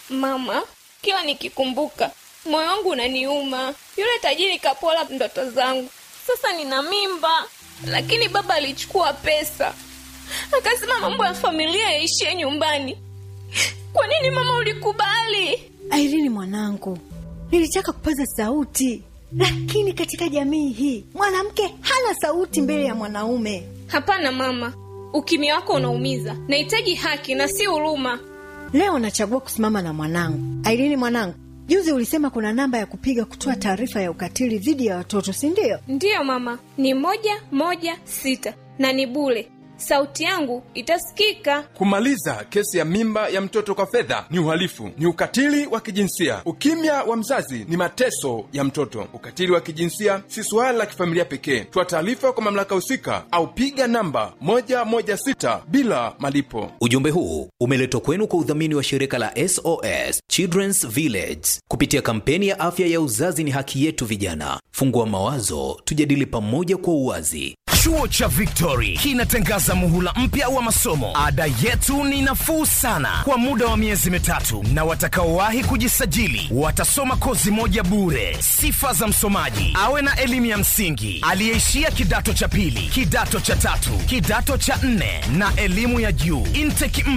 Mama, kila nikikumbuka moyo wangu unaniuma. Yule tajiri kapola ndoto zangu. Sasa nina mimba, lakini baba alichukua pesa akasema mambo ya familia yaishie nyumbani. Kwa nini mama ulikubali? Airini mwanangu, nilitaka kupaza sauti, lakini katika jamii hii mwanamke hana sauti mbele ya mwanaume. Hapana mama, ukimya wako unaumiza. Nahitaji haki na si huruma. Leo nachagua kusimama na mwanangu. Airini mwanangu, juzi ulisema kuna namba ya kupiga kutoa taarifa ya ukatili dhidi ya watoto, si ndio? Ndiyo mama, ni moja moja sita na ni bure. Sauti yangu itasikika. Kumaliza kesi ya mimba ya mtoto kwa fedha ni uhalifu, ni ukatili wa kijinsia. Ukimya wa mzazi ni mateso ya mtoto. Ukatili wa kijinsia si suala la kifamilia pekee. Toa taarifa kwa mamlaka husika au piga namba 116 bila malipo. Ujumbe huu umeletwa kwenu kwa udhamini wa shirika la SOS Children's Village kupitia kampeni ya afya ya uzazi ni haki yetu. Vijana, fungua mawazo, tujadili pamoja kwa uwazi. Chuo cha Victory kinatangaza muhula mpya wa masomo. Ada yetu ni nafuu sana kwa muda wa miezi mitatu, na watakaowahi kujisajili watasoma kozi moja bure. Sifa za msomaji: awe na elimu ya msingi, aliyeishia kidato cha pili, kidato cha tatu, kidato cha nne na elimu ya juu. Intake